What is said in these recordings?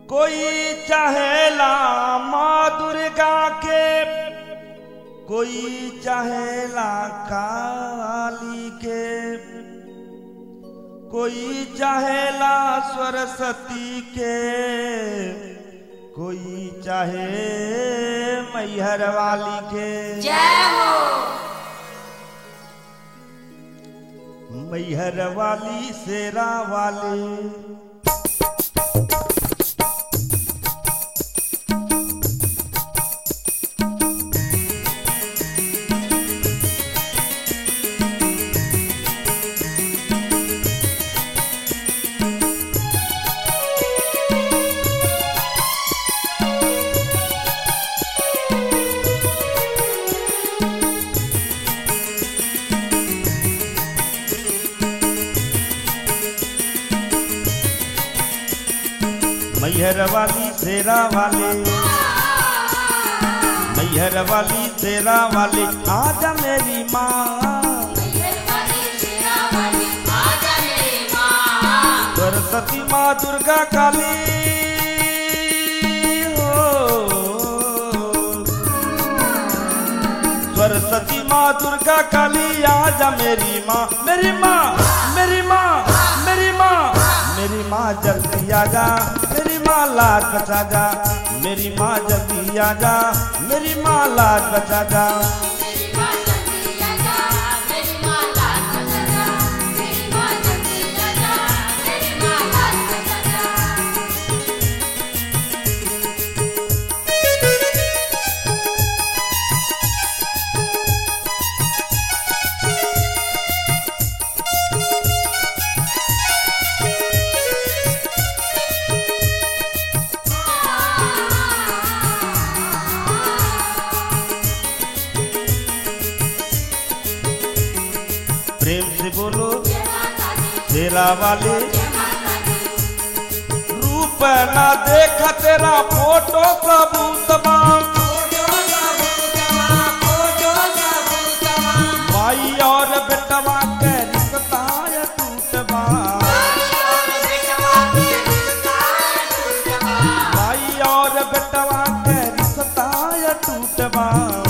कोई चाहेला माँ दुर्गा के कोई चाहेला काली के कोई चाहेला सरस्वती के कोई चाहे मैहर वाली के जय हो मैहर वाली शेरा वाली मैहर वाली शेरा वाले मैहर वाली शेरा वाले आजा मेरी माँ वाली शेरा वाली आजा मेरी माँ सरस्वती माँ दुर्गा काली हो सरस्वती माँ दुर्गा काली आजा मेरी माँ मेरी माँ मेरी माँ मेरी माँ मेरी माँ जल्दी आजा मेरी माँ लाज बचा जा मेरी माँ जल्दी आजा मेरी माँ लाज बचा जा मेरी माँ जल्दी आजा मेरी माँ लाज बचा जा मेरी माँ जल्दी आजा मेरी माँ लाज बचा जा प्रेम से बोलो जय माता दी तेरा वाले जय माता दी रूप ना देखा तेरा फोटो सबूतबा माई और बेटवा के रिश्ता ये टूटबा माई और बेटवा के रिश्ता ये टूटबा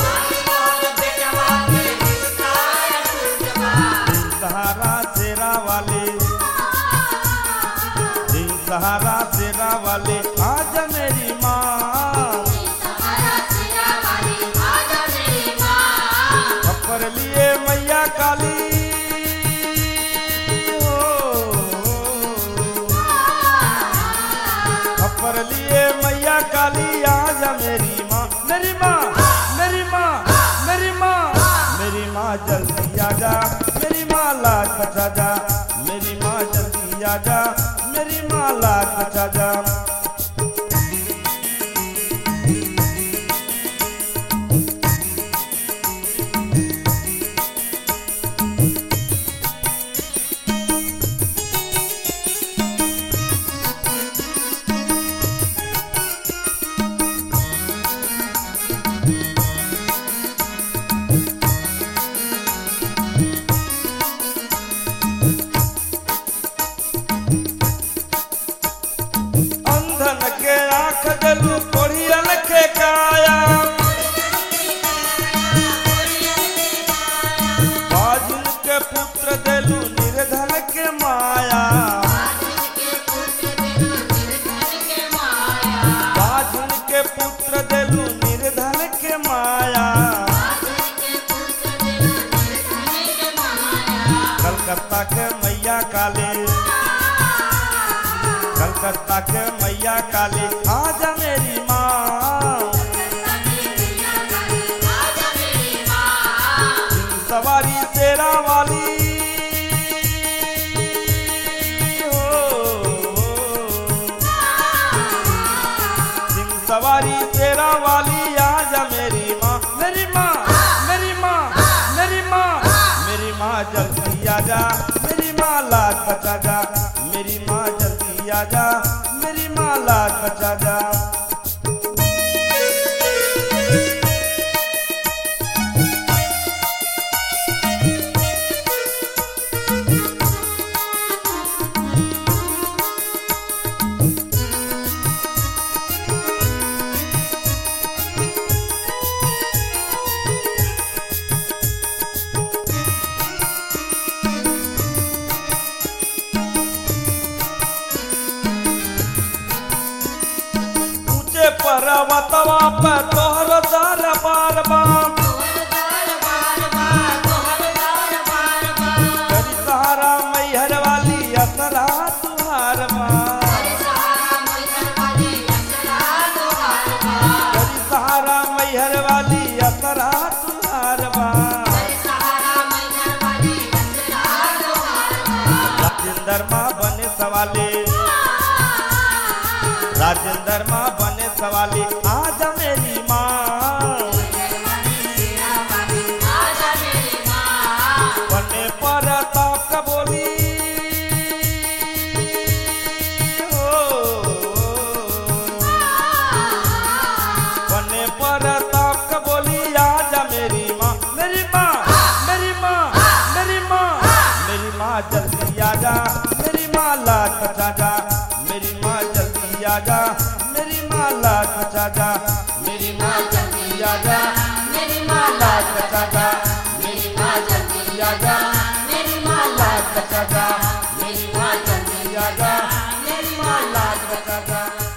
सहारा तेरा वाले दिन सहारा तेरा वाले आज मेरी माँ सहारा शेरा वाली आजा मेरी माँ खप्पर लिए मैया काली हो खप्पर लिए मैया काली आजा मेरी माँ मेरी माँ मेरी माँ मेरी माँ मेरी माँ जल्दी आजा मेरी माँ लाज बचा जा मेरी माँ जल्दी आजा मेरी माँ लाज बचा जा अंधन के आंख दलू कोढ़ियन के काया बाजुन के पुत्र दलू निर्धन के माया बाजुन के पुत्र दलू निर्धन के माया कलकत्ता के मैया काले कलकत्ता के मैया काली आजा मेरी माँ सिंह सवारी तेरा वाली हो सिंह सवारी तेरा वाली आजा मेरी माँ मेरी माँ मेरी माँ मेरी माँ मेरी माँ जल्दी आजा मेरी माँ लाज बचा जा मेरी माँ जल्दी आजा मेरी माँ लाज बचा जा पर्वतवा पे तोहर दरबार बाम करी सहारा मैहर वाली असरा तुहार माँ करी सहारा मैहर वाली असरा तुहार माँ राजेंद्र माँ बने सवाले राजेंद्र माँ बने सवाले आज मेरी माँ बने पर ताप का बोली बने पर ताप का बोली आजा मेरी माँ मेरी माँ मेरी माँ मेरी माँ मेरी माँ जल्दी आजा मेरी माँ लाज बचा जा मेरी माँ जल्दी आजा मेरी माँ लाज बचा जा मेरी माँ जल्दी आजा मेरी माँ लाज बचा जा मेरी माँ जल्दी आजा मेरी माँ लाज बचा जा मेरी माँ जल्दी आजा मेरी माँ लाज बचा जा